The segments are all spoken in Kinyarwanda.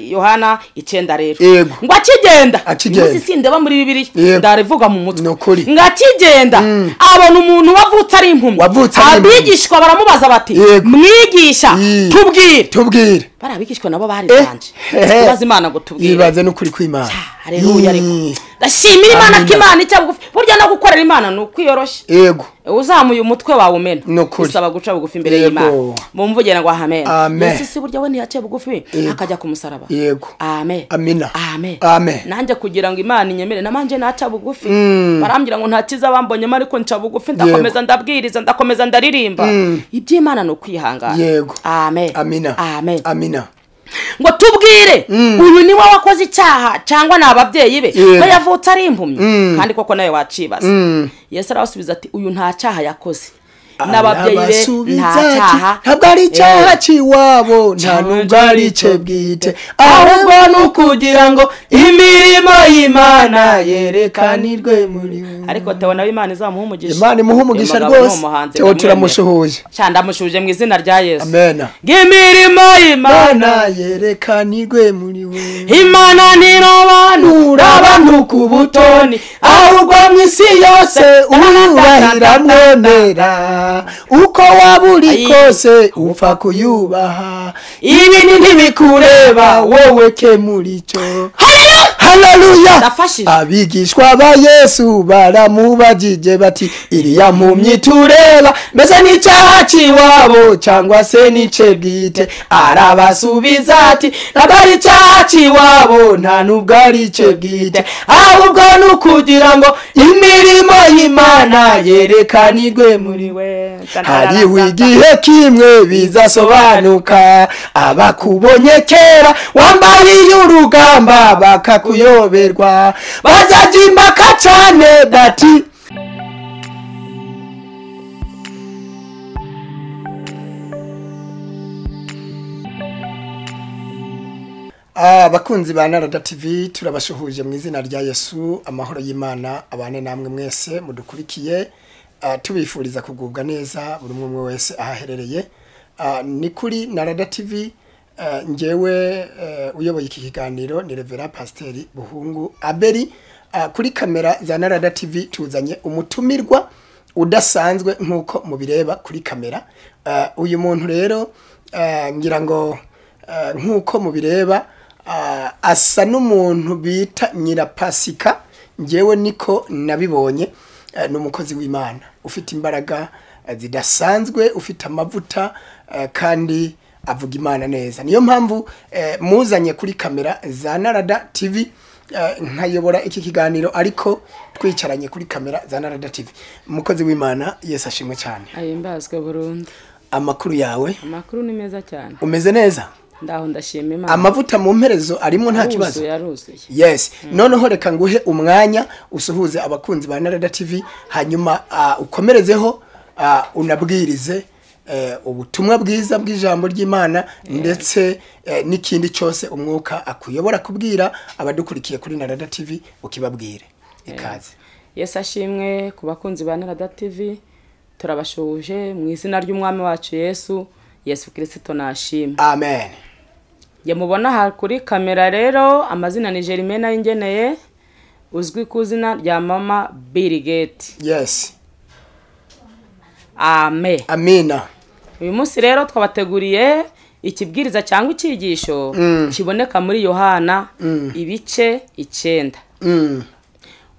yohana icyenda rero Yego. ngo akigenda Akigenda. iminsi sindeba muri bibiliya Yego. ndarivuga mu mutwe Ni ukuri. ngo akigenda abona umuntu wavutse ari impumyi Wavutse ari impumyi. abigishwa baramubaza bati Yego. mwigisha Yii. tubwire tubwire bari abigishwa nabo bari Eh, banje hehe. tubaze imana ngo tubwire yibanze n'ukuri kw'imana hareruya ariko Yii. ndashimira imana ko Amina. imana icya bugufi burya no gukorera imana ni ukwiyoroshya yego uzamuye umutwe wawe umena Ni ukuri. bisaba guca bugufi imbere Yego. y'imana mumvugire ngo amen Amen. munsi si burya we ntiyaciye bugufi Yego. akajya ku musaraba yego amen Amina. amen Amen. nanjye kugira ngo imana inyemere namanje naca bugufi Mm. barambwira ngo ntakiza bambonyemo ariko nca bugufi ndakomeza ndabwiriza ndakomeza ndaririmba iby'imana ni ukwihangana Yego. amen amina amen amina ngo tubwire uyu niwe wakoze icyaha cyangwa ni ababyeyi be Yego. ko yavutse ari impumyi kandi koko nawe wacibaza yesu arabasubiza ati uyu nta cyaha yakoze n'ababyeyi be Arabasubiza nta ati, cyaha ntabwo ari icyaha Eh, cy'iwabo nta Cyaha nubwo ari icye cy'iwabo. bwite ahubwo ni ukugira ngo imirimo y'imana yerekanirwe muri we. ariko tewo nawe imana izamuha umugisha imana imuha umugisha Uyu mugabo ni rwose umuhanzi, tewo ndamwemera. turamushuhuje Cya ndamushuje mu izina rya yesu amena ng'imirimo y'imana imana yerekanirwe muri we imana ntirobanura abantu ku butoni ahubwo mu isi yose uwubahira mwemera uko waba uri Ayi. kose upfa kuyubaha ibintu ntibikureba wowe kemura icyo haleluya Ndafashije. abigishwa ba yesu baramubagije bati iriya mpumyi tureba mbese n'icyaha cy'iwabo cyangwa se n'ice bwite arabasubiza ati ntabwo ari icyaha cy'iwabo nta nubwo ari icye bwite ahubwo ni ukugira ngo imirimo y'imana yerekanirwe muri we hariho igihe kimwe bizasobanuka abakubonye kera wambariye urugamba bakakuyoberwa bazajya impaka cyane bati abakunzi ba narada tv turabashuhuje mu izina rya yesu amahoro y'imana abane namwe mwese mudukurikiye Ah, tubifuriza kugubwa neza buri umwe umwe wese aho aherereye Ah, ni kuri narada tv Ah, ngewe eh, uyoboye iki kiganiro ni revera pasiteri buhungu aberi Ah, kuri kamera za narada tv tuzanye umutumirwa udasanzwe nk'uko mubireba kuri kamera Ah, uyu muntu rero ah, ngira ngo Eh, nk'uko mubireba ah, asa n'umuntu bita nyirapasika ngewe niko nabibonye Eh, ni umukozi w'imana ufite imbaraga eh, zidasanzwe ufite amavuta eh, kandi avuga imana neza niyo mpamvu eh, muzanye kuri kamera za narada tv eh, nkayobora iki kiganiro ariko twicaranye kuri kamera za narada tv umukozi w'imana yesu ashimwe cyane ahimbazwe burundu amakuru yawe amakuru ni meza cyane umeze neza ndaho ndashima imana amavuta mu mperezo arimo nta kibazo Aruzuye, aruzuye yes noneho reka nguhe umwanya usuhuze abakunzi ba narada tv hanyuma ah, ukomerezeho ah, unabwirize eh, ubutumwa bwiza bw'ijambo ry'imana ndetse eh, n'ikindi cyose umwuka akuyobora kubwira abadukurikiye kuri narada tv ukibabwire ikaze yesu ashimwe ku bakunzi ba narada tv turabashuhuje mu izina ry'umwami wacu yesu yesu kirisito nashimwe amen njye mubona aha kuri kamera rero amazina ni jerimena y'ingeneye uzwi ku izina rya mama birigeti yes ame amina uyu munsi rero twabateguriye ikibwiriza cyangwa icyigisho kiboneka muri yohana ibice icyenda mm,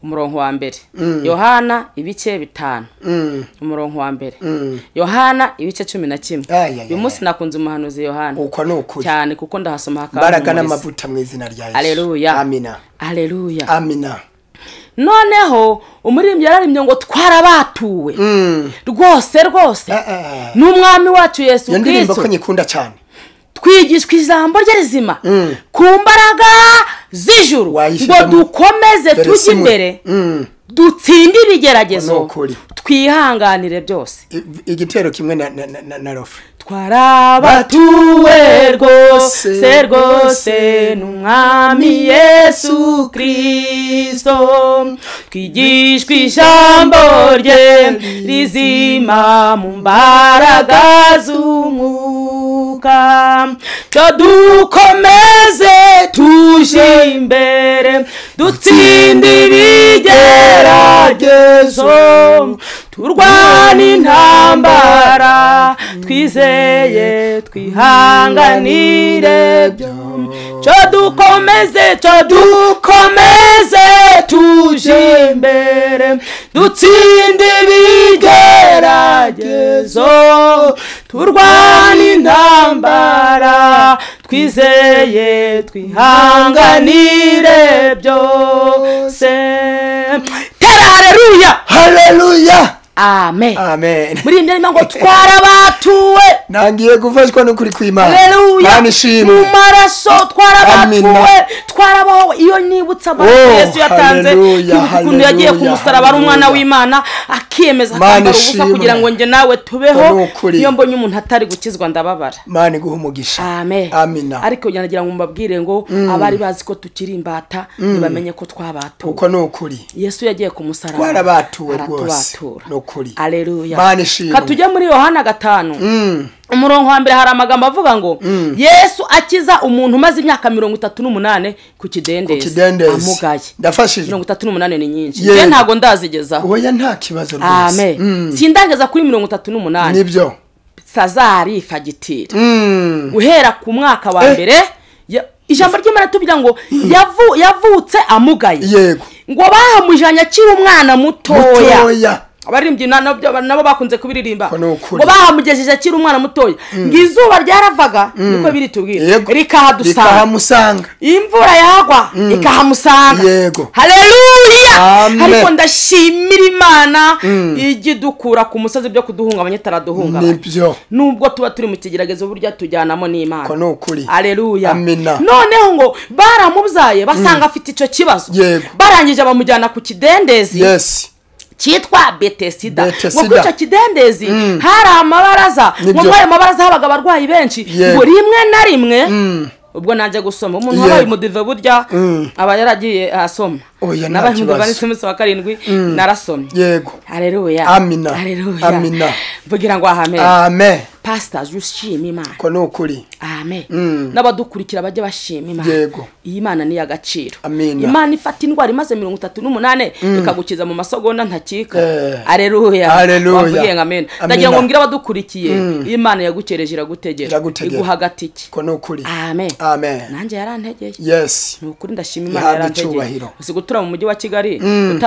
umurongo wa mbere yohana ibice bitanu mm, umurongo wa mbere mm. yohana ibice cumi na kimwe Ay, ay, ay, uyu munsi nakunze umuhanuzi yohana uko ni ukuri cyane kuko ndahasoma hakaba imbaraga n'umurizo. n'amavuta mu izina rya yesu Haleluya. amina Haleluya. amina noneho umuririmbyi yararembye ngo twarabatuwe Mm. rwose rwose Ah, ah. n'umwami wacu yesu iyo ndirimbo ko kirisito nyikunda cyane twigishwa ijambo rye rizima ku mbaraga z'ijuru ngo Wayishyizemo. dukomeze Dore tujye Simoni. imbere Mm. dutsinde Ni ibigeragezo ukuri. twihanganire byose I- igitero kimwe na na na, na, na rofe twarabatuwe rwose rwose ni umwami yesu kirisito twigishwa ijambo rye rizima mu mbaraga z'umwuka cyo dukomeze tuje imbere dutsinde ibigeragezo turwana intambara twizeye twihanganire cyo dukomeze cyo dukomeze tuje imbere dutsinde ibigeragezo turwana intambara twizeye twihanganire byose tera hareruya haleluya amen amen muri iyi ndirimbo ngo twarabatuwe ntangiye gufashwa n'ukuri kw'imana haleluya mana mu ishimwe maraso twarabatuwe Amina. twarabaho iyo nibutse amaraso Oh, yesu yatanze haleluya, ukuntu yagiye ku haleluya, musaraba ari umwana haleluya. w'imana akiyemeza Mana akambara ubusa ishimwe. kugira ngo njye nawe Ni tubeho ukuri. iyo mbonye umuntu atari gukizwa ndababara mana iguha umugisha amen Amina. ariko nagira ngo mbabwire ngo abari bazi ko tukiri imbata ntibamenye ko twabatuwe kuko ni ukuri yesu yagiye ku musaraba Twarabatuwe aratubatura. rwose. Ni ukuri. Haleluya. Mana ishimwe. Ka tujye muri yohana gatanu umurongo wa mbere hari amagambo avuga ngo yesu akiza umuntu umaze imyaka mirongo itatu n'umunani ku Ku kidendezi kidendezi amugaye ndafashije mirongo itatu n'umunani ni nyinshi Yego. njye ntabwo ndazigezaho oya nta kibazo rwose amen Mm. sindageza kuri mirongo itatu n'umunani nibyo sazari fagitire Mm. guhera ku mwaka wa Eh. mbere ya- ijambo ry'imana tugira ngo yavu- yavutse amugaye yego ngo bahamujyanye akiri umwana mutoya mutoya abaririmbyi na- nabyo- nabo bakunze kubiririmba Ko ni ukuri. ngo bahamugejeje akiri umwana mutoya ngo izuba ryaravaga niko biri tubwira yego rikahadusaga rikahamusanga imvura yagwa ikahamusanga Yego. hareruya Amen. ariko ndashimira imana ijya idukura ku musozi byo kuduhungabanya itaraduhungabanya nibyo nubwo tuba turi mu kigeragezo burya tujyanamo n'imana ko ni ukuri aleluya Amina. noneho ngo baramubyaye basanga afite icyo kibazo Yego. barangije bamujyana ku kidendezi yes cyitwa betesida Betesida. ngo kuri icyo kidendezi hari amabaraza Nibyo. ngo muri ayo mabaraza habaga abarwayi benshi Yego. ngo rimwe na rimwe ubwo najya gusoma umuntu wabaye Yego. umudive burya aba yaragiye asoma Oya, nta nabaye umudive kibazo. ndetse umunsi wa karindwi narasomye yego hareruya Amina. hareruya Amina. mvugira ngo ahamere amen pasita zishima imana ko ni ukuri amen n'abadukurikira bajya bashima imana Yego. iyi mana ni iy'agaciro Amina. imana ifata indwara imaze mirongo itatu n'umunani ikagukiza mu masogonda ntakika Eh. areruya Haleluya. wavugiye ngo amena Amina. ndagira ngo mbwire abadukurikiriye imana yagukereje iragutegera Iragutegera. iguha agatike ko ni ukuri amen amen nanjye yarantegeye yes ni ukuri ndashima imana Yahabwe yarantegeye icyubahiro. uzi gutura mu mujyi wa kigali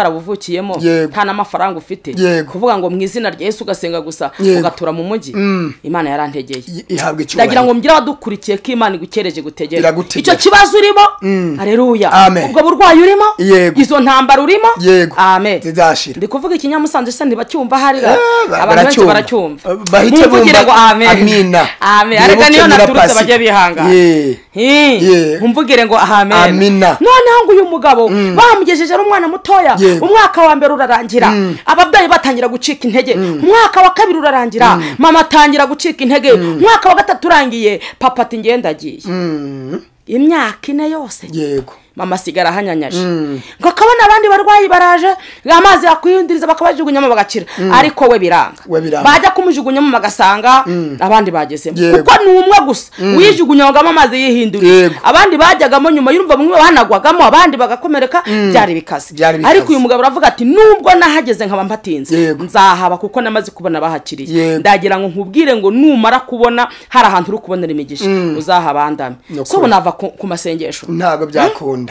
utarabuvukiyemo Yego. nta n'amafaranga ufite Yego. kuvuga ngo mu izina rya yesu ugasenga gusa Yego. ugatura mu mujyi imana yarantegeye I- ihabwa ndagira ngo icyubahiro mbwira abadukurikiye ko imana igukereje gutegera Iragutegera. icyo kibazo urimo hareruya Amen. ubwo burwayi urimo Yego. izo ntambara urimo Yego. amen zizashira ndi kuvuga ikinyamusanzu se ntibacyumva hariya Eh, ba- abantu benshi baracyumva. baracyumva Bahite Mumvugire bumva ngo amen Amina. amen Nibuke ariko niyo naturutse nyirapasi. bajye bihangana Yeah. Yeah. mumvugire ngo amen Amina. noneho ngo uyu mugabo bamugejeje ari umwana mutoya Yego. umwaka wa mbere urarangira ababyeyi batangira gucika intege umwaka wa kabiri urarangira mama atangira gucika intege umwaka wa gatatu urangiye papa ati ngenda agiye Mm. imyaka ine yose yego mama asigara ahanyanyaje ngo akabona abandi barwayi baraje amazi yakwihinduriza bakabajugunyamo bagakira ariko we biranga We biranga. bajya kumujugunyamo bagasanga abandi bagezemo Yego. kuko ni umwe gusa wijugunyagamo amazi yihinduriye Yego. abandi bajyagamo nyuma yumva bamwe bahanagwagamo abandi bagakomereka byari bikaze Byari bikaze. ariko uyu mugabo aravuga ati nubwo nahageze nkaba mbatinze Yego. nzahaba kuko namaze kubona bahakiriye Yego. ndagira ngo nkubwire ngo numara kubona hari ahantu uri kubonera imigisha uzahabandame Ni so ukuri. ubu nava ku ku masengesho ntabwo byakunda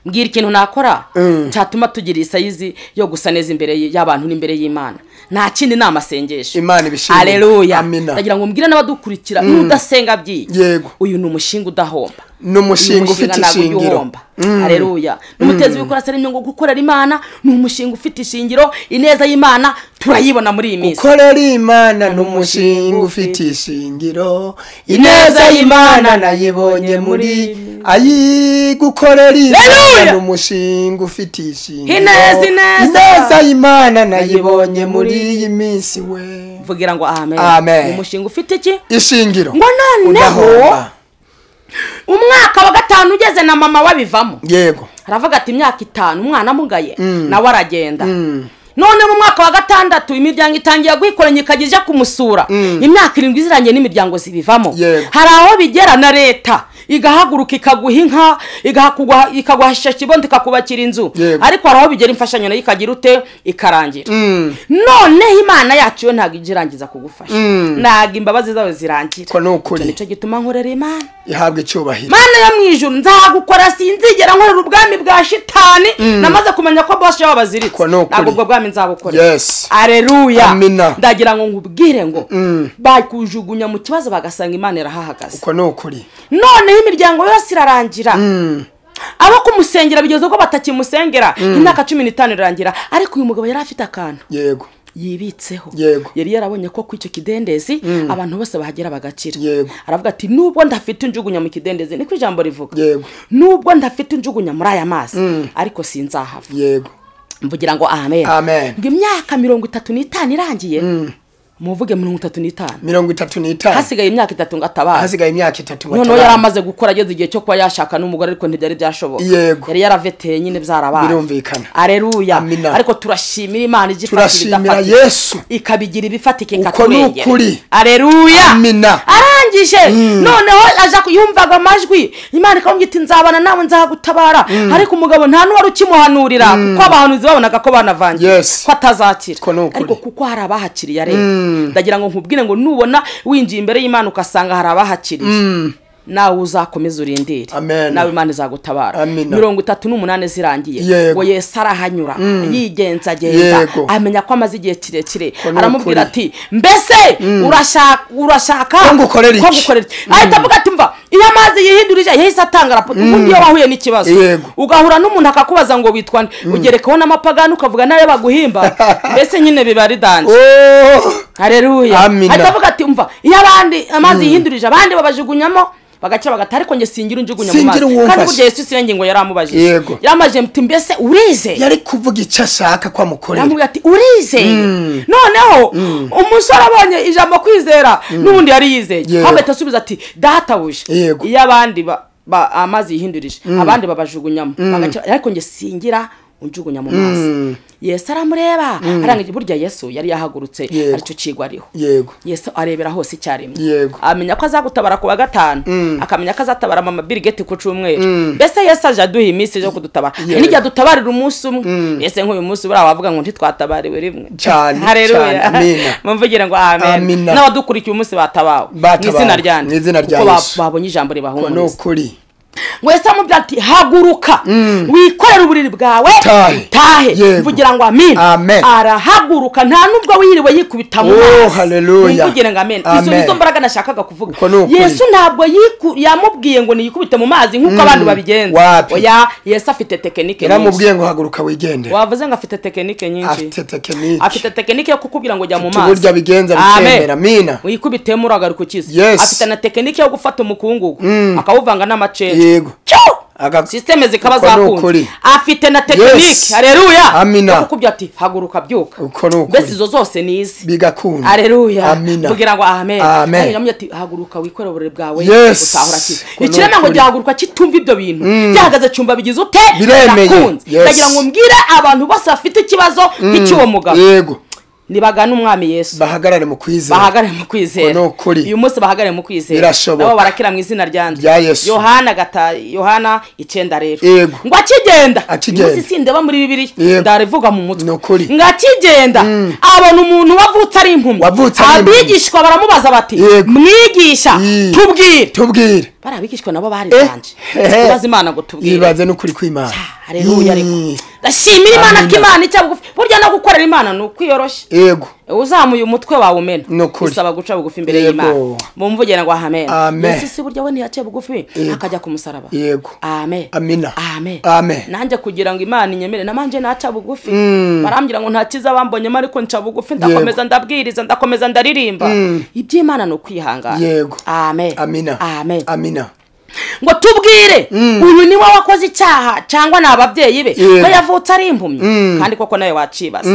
mbwira ikintu nakora Mm. cyatuma tugira isayizi yo gusa neza imbere y- y'abantu n'imbere y'imana nta kindi ni amasengesho imana ibishimwe aleluya amina ndagira ngo mbwire n'abadukurikira n'udasenga byiye yego uyu ni umushinga udahomba ni umushinga ufite ntabwo ujya ishingiro uhomba aleluya n'umutezi wikora se ngo gukorera imana ni umushinga ufite ishingiro ineza y'imana turayibona muri iyi minsi ukorera imana ni umushinga ufite ishingiro ineza y'imana nayibonye muri ayi gukorera imana Haleluya! ni umushinga ufite ishingiro Ineza, ineza! ineza y'imana nayibonye muri iyi minsi we vugira ngo amen Amen. ni umushinga ufite iki ishingiro ngo noneho Udahomba. umwaka wa gatanu ugeze na mama we abivamo yego aravuga ati imyaka itanu umwana amugaye nawe aragenda none mu mwaka wa gatandatu imiryango itangiye guhikoranya ikajya ijya kumusura imyaka irindwi iziranye n'imiryango zibivamo Yego. hari aho bigera na leta igahaguruka ikaguha inka igahakuguha- ikaguha ishashi ibondo ikakubakira inzu Yego. ariko hari aho bigera imfashanyo nayo ikagira ute ikarangira noneho imana yacu yo ntabwo ijya irangiza kugufasha ntabwo imbabazi zawe zirangira ko ni ukuri nicyo gituma nkorera imana ihabwa icyubahiro mana yo mu ijuru nzagukora sinzigera nkorera ubwami bwa shitani namaze kumenya ko bosi yaba baziritse Ko ni ukuri. ntabwo ubwo bwami nzabukorera Yes. areruya Amina. ndagira ngo nkubwire ngo bakujugunya mu kibazo bagasanga imana irahahagaze ko ni ukuri noneho imiryango yose irarangira abo kumusengera bigeze ubwo batakimusengera imyaka cumi n'itanu irangira ariko uyu mugabo yari afite akantu yego yibitseho Yego. yari yarabonye ko ku icyo kidendezi abantu bose bahagera bagakira Yego. aravuga ati nubwo ndafite injugunya mu kidendezi niko ijambo rivuga Yego. nubwo ndafite injugunya muri aya mazi ariko sinzahava yego mvugira ngo amen Amen. ngo imyaka mirongo itatu n'itanu irangiye muvuge mirongo itatu n'itanu mirongo itatu n'itanu hasigaye imyaka itatu ngo atabare hasigaye imyaka itatu ngo noneho yari atabaze. amaze gukora ageze igihe cyo kuba yashaka n'umugore ariko ntibyari byashoboka Yego. yari yaraveteye nyine byarabaye Birumvikana. areruya Amina. ariko turashimira imana ijya ifatira turashimira idafatika yesu ikabigira ibifatika Uko ni ikatwegera ukuri. areruya Amina. arangije noneho aja ku- yumvaga amajwi imana ikamubwira iti nzabana nawe nzagutabara ariko umugabo nta n'uwari ukimuhanurira kuko abahanuzi babonaga ko banavangiye Yes. ko atazakira Ko ni ukuri. ariko kuko hari abahakiriye rero ndagira ngo nkubwire ngo nubona winjiye imbere y'imana ugasanga hari abahakiriye nawe uzakomeze urindire Amen. nawe imana izagutabara Amina. mirongo itatu n'umunani zirangiye Yego. ngo yesu arahanyura yigenzagenza Yego. amenya ko amaze igihe kirekire Ko ni aramubwira ukuri. ati mbese urashaka urashaka Ko ngukorera iki? ngukorera ahita avuga ati mva iyo amazi yihindurije yahise atanga raporo ubundi iyo wahuye n'ikibazo Yego. ugahura n'umuntu akakubaza ngo witwa nde ugerekaho n'amapagani ukavuga nawe baguhimba mbese nyine biba ridanze Oh! hareruya Amina. ahita avuga ati mva iyo abandi amazi yihindurije abandi babajugunyamo bagaca bagata ariko njye singira unjugunya mu mazi Singira uwumfasha. kandi burya yesu siyo ngingo yari amubajije Yego. yari amubajije muti mbese urize yari kuvuga icyo ashaka ko amukorera aramubwira ati urizeye noneho umusore abonye ijambo kwizera n'ubundi yari yizeye Yego. ahubwo asubiza ati databuja Yego. iyo abandi ba- ba- amazi yihindurije abandi babajugunyamo bagaca- ariko njye singira unjugunya mu mazi yesu aramureba arangije burya yesu yari yahagurutse Yego. aricyo kigo ariho yego yesu arebera hose icyarimwe Yego. amenya ko azagutabara ku wa gatanu akamenya ko azatabara mama birigeti ku cyumweru mbese yesu aje aduha iminsi yo kudutabara hari Yego. n'igihe adutabarira umunsi umwe mbese nk'uyu munsi buriya wavuga ngo ntitwatabariwe rimwe Cyane, cyane, hareruya amina. mumvugire ngo amen Amina. n'abadukurikiye umunsi batabawe mu Batabawe, izina ryanjye mu izina rya kuko ba- Yesu. babonye ijambo ko ni ribahumuriza ukuri ngo yesu amubwira ati haguruka wikorere uburiri bwawe Utahe. utahe Yego. mvugira ngo amen Amen. arahaguruka nta n'ubwo wiriwe yikubita mu Oh, mazi hallelujah. mvugire ngo amen izo Amen. nizo mbaraga nashakaga kuvuga Uko ni ukuri. yesu ntabwo yiku- yamubwiye ngo niyikubite mu mazi nk'uko abantu babigenza Wapi. oya yesu afite tekinike nyinshi yaramubwiye ngo haguruka wigendere wavuze ngo afite tekinike nyinshi afite tekiniki afite tekinike yo kukubwira ngo jya mu Afite mazi uburyo abigenza bikemera, amina. wikubitemo uragaruka ukize Yes. afite na tekinike yo gufata umukungugu akawuvanga n'amaceri yego Aga- sisiteme zikaba Uko ni zakunze ukuri. afite na tekinike Yes. hareruya Amina. yo kukubwira ati haguruka byuka Uko ni ukuri. mbese izo zose ni izi bigakunda hareruya amina kugira ngo amen Amen. Kandi yamubwira ati haguruka wikorere uburiri bwawe Yes. utahura kiza Uko ni ikirema ngo ukuri. gihaguruka kitumva ibyo bintu gihagaze cyumba bigize ute Biremeye. birakunze Yes. ndagira ngo mbwire abantu bose bafite ikibazo nk'icy'uwo mugabo yego nibagane umwami yesu bahagarare mu kwizera bahagarare mu kwizera Uko ni ukuri. uyu munsi bahagarare mu kwizera Birashoboka. nabo barakira mu izina ryanjye Rya Yesu. yohana gata yohana icyenda rero Yego. ngo akigenda Akigenda. uyu munsi sindeba muri bibiliya Yego. ndarivuga mu mutwe Ni ukuri. ngo akigenda abona umuntu wavutse ari impumyi Wavutse ari impumyi. abigishwa baramubaza bati Yego. mwigisha Yi. tubwire tubwire bariya abigishwa nabo barizanje tubaze imana ngo tubwire yibaze n'ukuri kw'imana hareruya ariko Yee. ndashimira imana ko Amina. imana icya bugufi burya no gukorera imana ni ukwiyoroshya yego uzamuye umutwe wawe umena Ni ukuri. bisaba guca bugufi imbere Yego. y'imana bumvugire ngo amen Amen. yesu si burya we ntiyaciye bugufi akajya ku musaraba yego amen Amina. amen Amen. nanjye kugira ngo imana inyemere namanje naca bugufi barambwira ngo nta cyiza bambonyemo ariko nca bugufi ndakomeza ndabwiriza ndakomeza ndaririmba iby'imana ni ukwihangana Yego. amen amina amen amina ngo tubwire uyu niwe wakoze icyaha cyangwa ni ababyeyi be Yego. ko yavutse ari impumyi kandi koko nawe wacibaza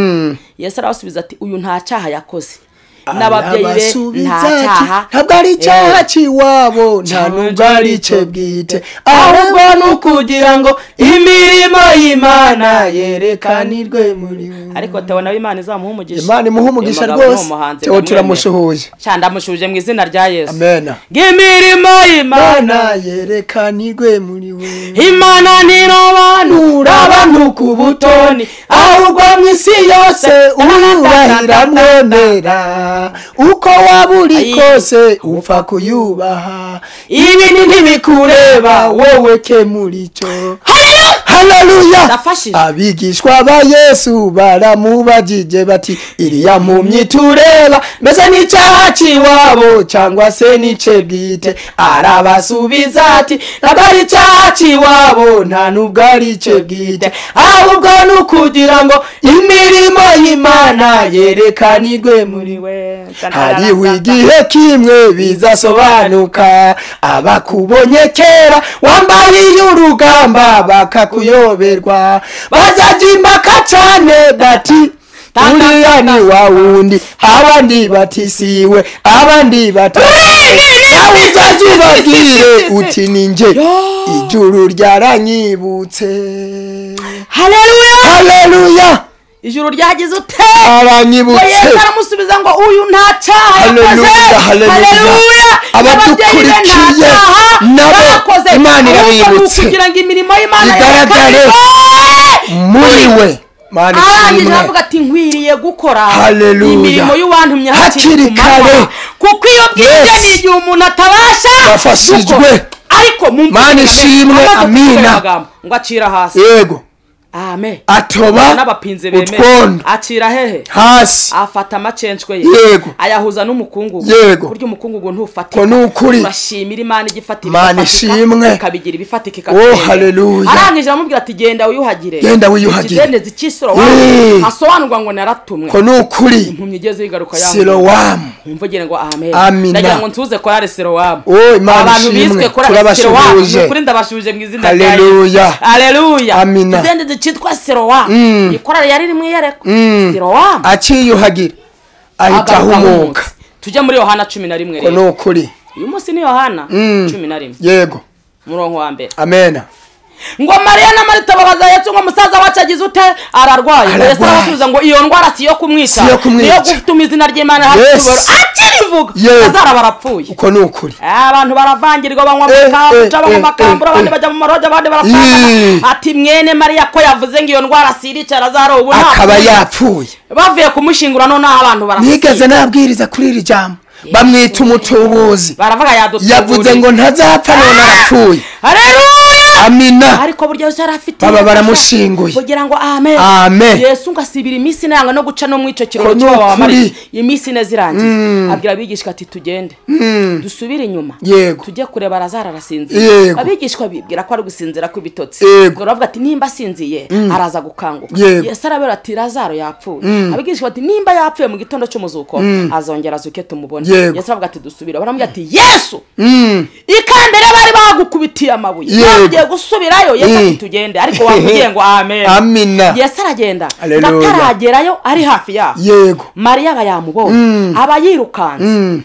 yesu arabasubiza ati uyu nta cyaha yakoze n'ababyeyi be nta arabasubiza ati, cyaha ntabwo ari icyaha cy'iwabo nta nubwo ari cye bwite ahubwo ni ukugira ngo imirimo y'imana yerekanirwe muri we ariko tubona aho imana izamuha umugisha imana imuha umugisha Uyu mugabo ni rwose umuhanzi tewo ndamwemera. turamushuhuje cyane ndamushuje mu izina rya yesu amena bw'imirimo y'imana imana yerekanirwe muri we imana ntirobanura nura abantu ku butoni ahubwo mu isi yose uyubahira mwemera uko waba uri kose upfa kuyubaha ibintu ntibikureba wowe ke muri cyo haleluya Ndafashije. abigishwa ba yesu baramubagije bati iriya mpumyi tureba mbese n'icyaha cy'iwabo cyangwa se n'ice bwite arabasubiza ati ntabwo ari icyaha cy'iwabo nta nubwo ari icye bwite ahubwo ni ukugira ngo imirimo y'imana yerekanirwe muri we hariho igihe kimwe bizasobanuka abakubonye kera wambariye urugamba bakakuyoberwa bajyaga impaka cyane bati uriya ni wa wundi abandi batisiwe abandi batizibabwire uti ni nge ijuru ryaranyibutse haleluya haleluya ijuru ryagize ute aranyibutse yesu aramusubiza ngo uyu nta cyaha yakoze haleluya haleluya ababyeyi be nta abadukurikiye cyaha nabo bakoze imana ahubwo ni irabibutse ukugira ngo imirimo y'imana Igaragare. yerekanirwe. muri we mana arangije ishimwe aravuga ati nkwiriye gukora Haleluya. imirimo y'uwantumye hakiri Hakiri ku manywa kare. kuko iyo bwije Yes. ni igihe umuntu atabasha Yafashijwe. gukora. ariko mumvise Mana none, ishimwe, amaze kuvuga ayo amina. magambo ngo acira hasi yego amen atoba n'abapinzi bemeye utwondo acira hehe hasi afata amacenshwe ye Yego. ayahuza n'umukungugu Yego. burya umukungugu ntufatika ko ni ukuri turashimira imana igifatika Imana ishimwe. ikabigira ibifatika Oh, ikagenda. haleluya. arangije aramubwira ati genda wiyuhagire Genda wiyuhagire. ikidendezi cy'isoro Eh. hasobanurwa ngo naratumwe ko ni ukuri impumyi igeze yigaruka yawe sirowamu wumva ugira ngo amen Amina. ndagira ngo ntuze korale serowamu Oh, Imana abantu ishimwe. bizwe korale Turabashubije. serowamu ni ukuri ndabashubije mu izina rya Haleluya. yesu haleluya Amina. ikidendezi cyitwa serowamu iyi korale yari iri mu iyerekwa serowamu aciyuhagira ahita agaruka ahumuka nk'umunsi. tujye muri yohana cumi na rimwe ko ni rero ukuri uyu munsi ni yohana cumi na rimwe yego umurongo wa mbere amena ngo mariya na marita babaza yesu ngo musaza wacu agize ute ararwaye ngo Ararwaye. yesu arabasubiza ngo iyo ndwara si iyo kumwica Si iyo kumwica. niyo gutuma izina ry'imana Yes. hakiboro akirivuga Yego. bazara barapfuye ko ni ukuri abantu baravangirwa banywa Eh, eh, mukabuca banywa eh, amakambura eh, abandi eh. bajya mu maroja abandi barasangana Yee. ati mwene mariya ko yavuze ngo iyo ndwara si irica arazara ubu nta akaba kuyica." yapfuye bavuye kumushingura noneho abantu barapfuye nigeze nabwiriza kuri iri jambo bamwita umutubuzi baravuga yadutuye yavuze ngo ntazapfa none arapfuye hareruya amina ariko burya yesu yari afite Baba ubufasha. baramushinguye. kugira ngo amen Amen. yesu ngo asibira iminsi inanga no guca no mu icyo Ko kiruhuko ni cy'uwo ukuri. wamariye iyi minsi ine zirangiye abwira abigishwa ati tugende dusubire inyuma Yego. tujye kureba arazara arasinzira Yego. abigishwa bibwira ko ari gusinzira kw'ibitotsi Yego. ubwo baravuga ati nimba asinziye araza gukanguka Yego. yesu arabera ati razaro yapfuye abigishwa bati nimba yapfuye mu gitondo cy'umuzuko azongera azuke tumubone Yego. yesu aravuga ati dusubire baramubwira ati yesu Mm. ikambere bari bagukubitiye amabuye Yego. bagiye gusubirayo yesu ati Mm. tugende ariko wamubwiye ngo amen amina yesu aragenda Haleluya. ngataragerayo ari hafi yabo yego mariya aba yamubonye aba yirukanse Mm.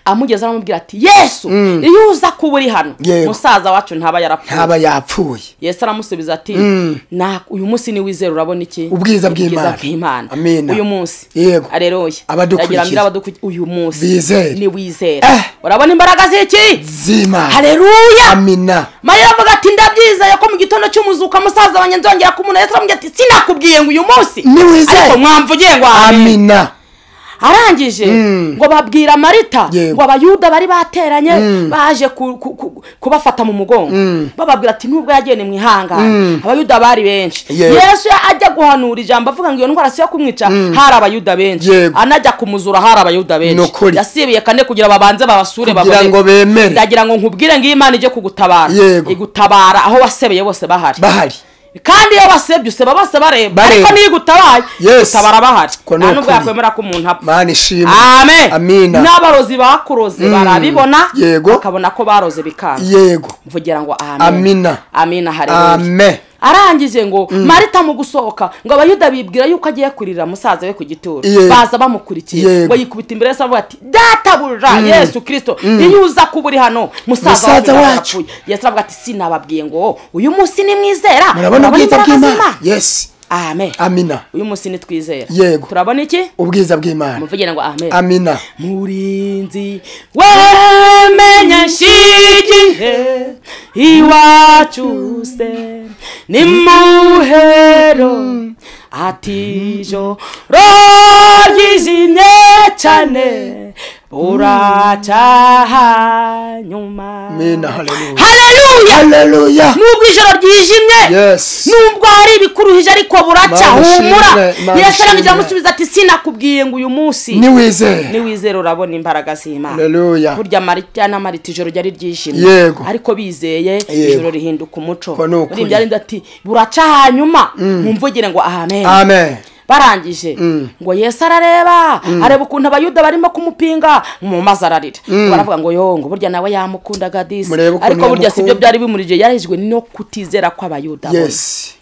amugeze aramubwira ati yesu iyo uza kuba uri hano Yego. musaza wacu ntaba yarapfuye ntaba yapfuye yesu aramusubiza ati Mm. "Na- uyu munsi ni wizera urabona iki Ubwiza bw'Imana. bw'imana Amina. uyu munsi Yego. areruye Abadukurikiye. Ndagira mbwira abadukurikiye uyu munsi Bizere. ni wizera Eh. urabona imbaraga z'iki zimana hareruya amina mariya avuga ati ndabyizeye ko mu gitondo cy'umuzuka musaza wanjye nzongera kumubona yesu aramubwira ati sinakubwiye ngo uyu munsi Ni wizeye. ariko mwamvugiye ngo amen amina arangije ngo babwira marita Yego. ngo abayuda bari bateranye baje ku- ku- ku- kubafata mu mugongo bababwira ati nubwo yagenda mu ihangane abayuda bari benshi Yego. yesu ajya guhanura ijambo avuga ngo iyo ndwara si iyo kumwica hari abayuda benshi Yego. anajya kumuzura hari abayuda Ni benshi ukuri. yasibiye kane kugira babanze babasure kugira babone ngo bemere ndagira ngo nkubwire ngo iyo imana ijye kugutabara Yego. igutabara aho wasebeye bose bahari bahari kandi iyo wasebye useba bose bareba Bareba. ariko niyo igutabaye Yes. gutabara bahari Ko ni nta nubwo ukuri. yakwemera ko umuntu apfa mana ishimwe amen amina n'abarozi bakuroze barabibona Yego. bakabona ko baroze bikanga yego mvugira ngo amen Amina. amina hareruya amen arangije ngo marita mu gusohoka ngo abayuda bibwira yuko agiye kuririra musaza we ku gituro Yego. baza bamukurikiye Yego. ngo yikubita imbere yose avuga ati databuja yesu kirisito iyo uza kuba uri hano musaza wacu Musaza yari wacu. yarapfuye yesu aravuga ati sinababwiye ngo uyu munsi nimwizera murabona ubwiza bw'imana yesi amen amina uyu munsi nitwizera Yego. turabona iki ubwiza bw'imana muvugire ngo amen amina murinzi wemenya shigihe iwacu se ni muhero atijo ryijimye cyane buracyaha nyuma amina haleluya haleluya haleluya nubwo ijoro ryijimye yesi nubwo hari ibikuruhije ariko buracya Mana humura ishimwe, Mana yasarangije ishimwe. aramusubiza ati sinakubwiye ngo uyu munsi niwizere niwizera urabona imbaraga z'imana haleluya burya marita na marita ijoro ryari ryijimye Yego. ariko bizeye Yego. ijoro rihinduka umuco Ko ni ukuri. Uriya byarinda ati buraca hanyuma mumvugire ngo amen amen barangije ngo yesu arareba areba ukuntu abayuda barimo kumupinga mu mazi ararira ngo baravuga ngo yo ngo burya nawe yamukundaga disi Murebe ukuntu ariko burya si byo yamukunda. byari bimurije yarejwe no kutizera kw'abayuda bose yesi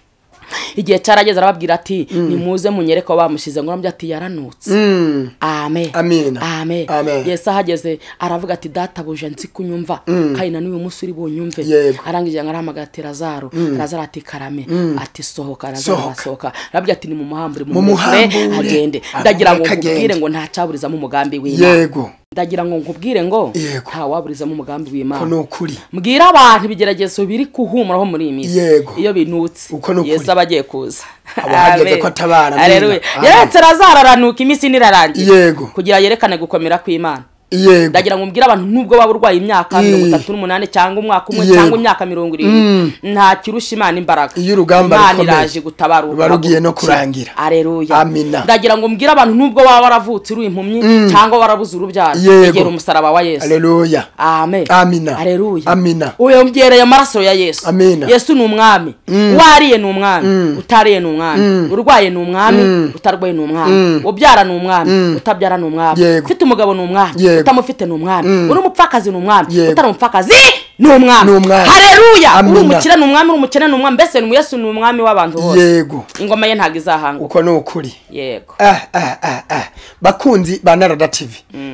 igihe cyarageze arababwira ati nimuze munyereke aho bamushize ngo uramubye ati yaranutse Mm. amen Amina. amen Amen. yesu ahageze aravuga ati databuja nzi kunyumva kandi na n'uyu munsi uri bunyumve Yego. arangije ngo arahamagara ati razaro razaro ati karame ati sohoka razaro Sohoka. arasohoka arabwira ati nimumuhambure Mumuhambure, agende amureke ndagira ngo agende. nkubwire ngo ntacyaburizamo umugambi w'imana yego ndagira ngo nkubwire ngo Yego. ntawaburizamo umugambi w'imana ko ni ukuri mbwira abantu ibigeragezo biri kuhumuraho muri iyi minsi Yego. iyo binutse Uko ni ukuri. yesu aba agiye kuza Aba ahageze Amen. ko atabara, amina. Haleluya. Amen. yaretse razararanuka iminsi nirarangiye Yego. kugira yerekane gukomera kw'imana yego ndagira ngo mbwire abantu nubwo waba urwaye imyaka Mm. mirongo itatu n'umunani cyangwa umwaka umwe Yego. cyangwa imyaka mirongo irindwi nta kirusha imana imbaraga Iyo urugamba imana rukomeye, iraje gutabara ruba rugiye no kurangira. areruya Amina. ndagira ngo mbwire abantu nubwo waba waravutse uri impumyi cyangwa warabuze urubyaro Yego. egera umusaraba wa yesu haleluya amen Amina. haleluya Amina. uyongereye amaraso ya yesu Amina. yesu ni umwami wariye ni umwami utariye ni umwami urwaye ni umwami utarwaye ni umwami ubyara ni umwami utabyara ni umwami Yego. ufite umugabo ni umwami Yego. utamufite ni umwami uri umupfakazi ni umwami Yego. utari umupfakazi ni umwami Ni umwami. hareruya uri Amina. umukire ni umwami uri umukene ni umwami mbese ni yesu ni umwami w'abantu bose yego ingoma ye ntabwo izahangwa uko ni ukuri yego ah, ah, ah, ah. bakunzi ba narada tv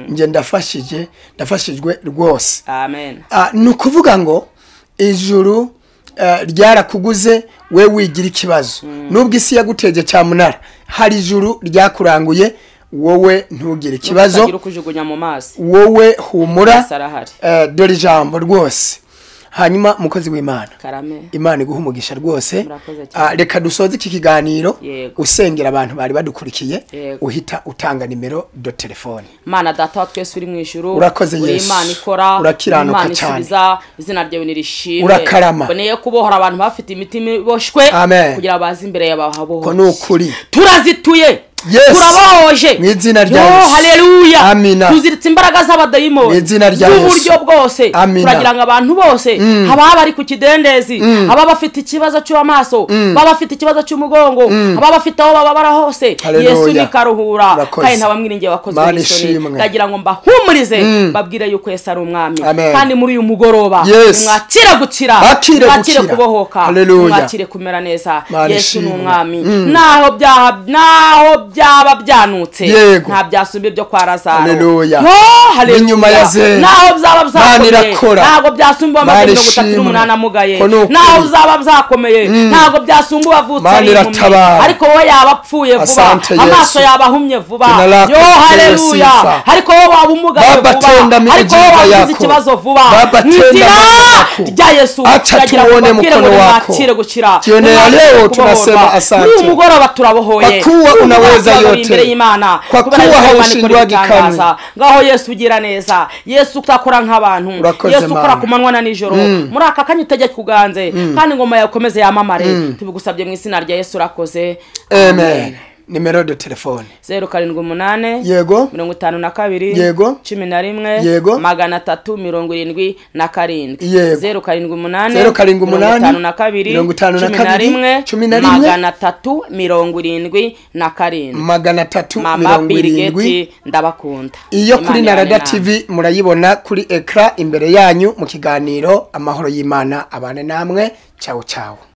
njye ndafashije ndafashijwe rwose amen Ah, ni ukuvuga ngo ijuru eh, ryarakuguze we wigira ikibazo nubwo isi yaguteje cyamunara hari ijuru ryakuranguye wowe ntugire utagira ikibazo ukujugunya mu mazi wowe humura Yesu arahari. eh, dore ijambo rwose hanyuma umukozi w'imana karame imana iguha umugisha rwose Murakoze cyane. Ah, reka dusoze iki kiganiro Yego. usengera abantu bari badukurikiye Yego. uhita utanga nimero do telefone mana data wa twese uri mu ijuru Urakoze uri Yesu. imana ikora Urakiranuka imana cyane. isubiza izina ryawe nirishimwe Urakarama. boneye kubohora abantu bafite imitima iboshwe Amen. kugira baze imbere yawe habohoke ko ni ukuri turazituye Yes. turabohoje Mu izina rya Yo, Yesu. haleluya Amina. tuziritse imbaraga Mu z'abadayimoni izina rya Yesu. z'uburyo bwose Amina. turagira ngo abantu bose ababa bari ku kidendezi ababa bafite ikibazo cy'amaso ababa bafite ikibazo cy'umugongo ababa bafite aho bababara hose Haleluya. yesu nikaruhura Urakoze. kandi ntabamwiringiye wakoze Mana n'isoni ishimwe. ndagira ngo mbahumurize babwire yuko yesu ari umwami Amen. kandi muri uyu mugoroba Yes. mwakire gukira Mwakire gukira. kubohoka Haleluya. mwakire kumera neza Mana yesu ni ishimwe. umwami naho byaha naho byaba byanutse Yego. nta byasumba ibyo kwa razaro Haleluya. Yo, haleluya. N'inyuma ya Zera. naho byaba byakomeye irakora. ntabwo byasumba Mana amagana mirongo itatu ishimwe. n'umunani amugaye Ko ni ukuri. naho byaba byakomeye ntabwo byasumba uwavutse Mana ari impumyi iratabara. ariko wowe yaba apfuye vuba Asante Yesu. amaso yaba ahumye vuba Tunalaki yo kupewe haleluya sifa. ariko wowe waba umugaye Baba, tenda vuba ariko miujiza wowe wagize yako. ikibazo vuba Baba, Mu tenda izina miujiza yako. rya yesu Acha ndagira ngo tuone mbabwire ngo mkono wako. nimwakire gukira Jioni ya Nimwakire leo kubohorwa. tunasema asante. Muri uyu mugoroba turabohoye Kwa kuwa Uyu mugoroba unaweza turabohoye yote. imbere y'imana Kwa Kubera kuwa yuko Imana haushindwagi ikora ibitangaza. kamwe. ngaho yesu ugira neza yesu utakora nk'abantu Urakoze, yesu ukora Mana. ku manywa na nijoro muri aka kanya utegeka kuganze kandi ingoma yawe ikomeze yamamare tubigusabye mu izina rya yesu urakoze amen nimero do telefone zeru karindwi umunani yego mirongo itanu na kabiri Yego. cumi na rimwe Yego. magana atatu mirongo irindwi na karindwi Yego. zeru karindwi umunani Zeru karindwi mirongo itanu umunani, na kabiri mirongo itanu na cumi kabiri, rimwe cumi na rimwe. magana atatu mirongo irindwi na karindwi magana atatu mama mirongo irindwi birigeti ndabakunda iyo Imana kuri ibane narada namwe. tv murayibona kuri ekara imbere yanyu mu kiganiro amahoro y'imana abane namwe cyawu cyawu